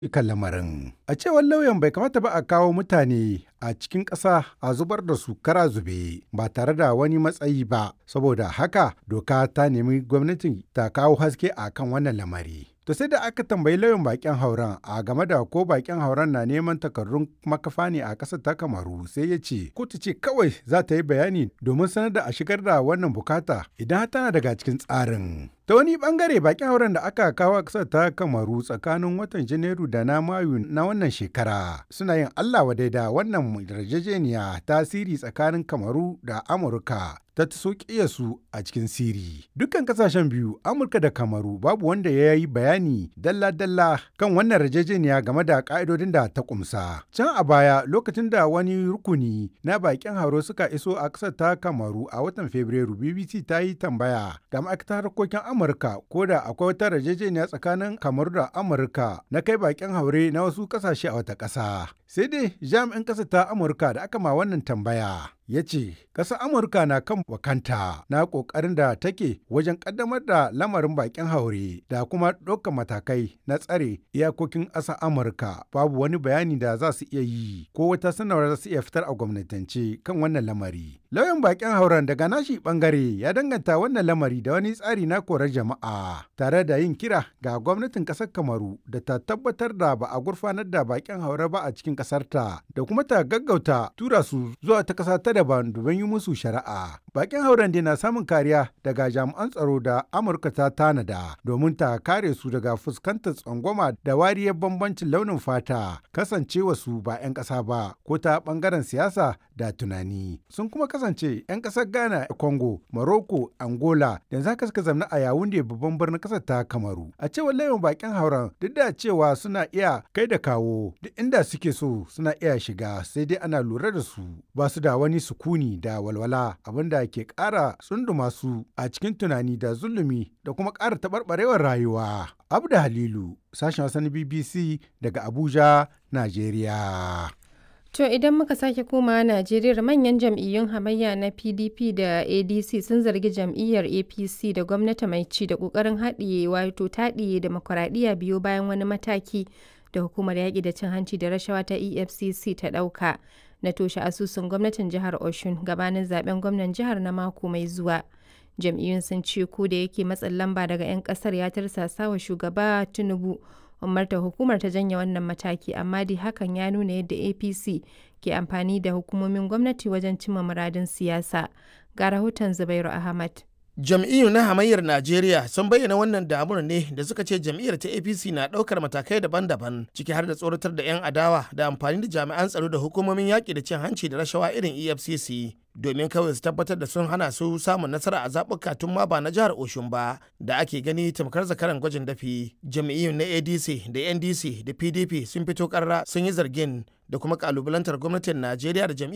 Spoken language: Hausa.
kan lamarin. A cewar lauyan bai kamata ba a kawo mutane a cikin ƙasa a zubar da su kara zube ba tare da wani matsayi ba, saboda haka doka ta nemi gwamnati ta kawo haske a kan wannan lamari. To sai da aka tambayi lauyan bakin hauren a game da ko bakin hauren na neman takardun makafa ne a ƙasar ta kamaru sai ya ce kotu ce kawai za ta yi bayani domin sanar da a shigar da wannan bukata idan tana daga cikin tsarin. Ta wani bangare bakin hauren da aka kawo a ƙasar ta kamaru tsakanin watan Janairu da na Mayu na wannan shekara suna yin Allah wadai da wannan yarjejeniya tasiri tsakanin kamaru da Amurka ta so su a cikin siri. Dukkan kasashen biyu, Amurka da Kamaru babu wanda ya yi bayani dalla-dalla kan wannan yarjejeniya game da ka'idodin da ta kumsa. Can a baya lokacin da wani rukuni na bakin hauro suka iso a ƙasar ta Kamaru a watan Fabrairu, BBC ta yi tambaya ga ma'aikatar harkokin Amurka ko da akwai wata yarjejeniya tsakanin Kamaru da Amurka na kai bakin haure na wasu ƙasashe a wata ƙasa. Sai dai jami'in ƙasar ta Amurka da aka ma wannan tambaya ya ce ƙasar amurka na kan wakanta na ƙoƙarin da take wajen ƙaddamar da lamarin bakin haure da kuma ɗaukar matakai na tsare iyakokin ƙasar amurka babu wani bayani da za su iya yi ko wata sanarwar za su iya fitar a gwamnatance kan wannan lamari lauyan bakin hauren daga nashi bangare ya danganta wannan lamari da wani tsari na korar jama'a tare da yin kira ga gwamnatin ƙasar kamaru da ta tabbatar da ba a gurfanar da bakin haure ba a cikin ƙasarta da kuma ta gaggauta tura su zuwa ta ƙasa ta daban domin yi musu shari'a. Bakin hauren na samun kariya daga jami'an tsaro da Amurka ta tanada domin ta kare su daga fuskantar tsangwama da wariyar bambancin launin fata kasancewa su ba 'yan ƙasa ba ko ta ɓangaren siyasa da tunani. Sun kuma kasance 'yan ƙasar Ghana, Congo, Morocco, Angola da za ka suka zamna a Yawunde babban birnin ƙasar ta Kamaru. A cewar layin bakin hauren duk da cewa suna iya kai da kawo duk inda suke so suna iya shiga sai dai ana lura da su ba su da wani sukuni da walwala abinda ke ƙara tsunduma su a cikin tunani da zulumi da kuma ƙara taɓarɓarewar rayuwa. Abda Halilu, sashen wasan BBC daga Abuja, Najeriya. To idan muka sake komawa Najeriya manyan jam'iyyun hamayya na PDP da ADC sun zargi jam'iyyar APC da gwamnati mai ci da ƙoƙarin haɗiye wato taɗiye demokuraɗiyya biyo bayan wani mataki da hukumar yaƙi da cin hanci da rashawa ta EFCC ta ɗauka. na toshe asusun gwamnatin jihar Oshun gabanin zaben gwamnan jihar na mako mai zuwa. Jam'iyyun sun ce ko da yake matsin lamba daga 'yan kasar ya tarsasa wa shugaba Tinubu umarta hukumar ta janye wannan mataki amma dai hakan ya nuna yadda APC ke amfani da hukumomin gwamnati wajen cimma muradin siyasa. Ga rahoton Zubairu Ahmad. jam'iyyu na hamayyar najeriya sun bayyana wannan damuwar ne da suka ce jam'iyyar ta apc na ɗaukar matakai daban-daban ciki har da tsoratar da 'yan adawa da amfani da jami'an tsaro da hukumomin yaƙi da cin hanci da rashawa irin efcc domin kawai su tabbatar da sun hana su samun nasara a zaɓuka tun ma ba na jihar oshun ba da ake gani tamkar zakaran gwajin dafi jam'iyyun na adc da ndc da pdp sun fito ƙarra sun yi zargin da kuma ƙalubalantar gwamnatin najeriya da jam'iyyar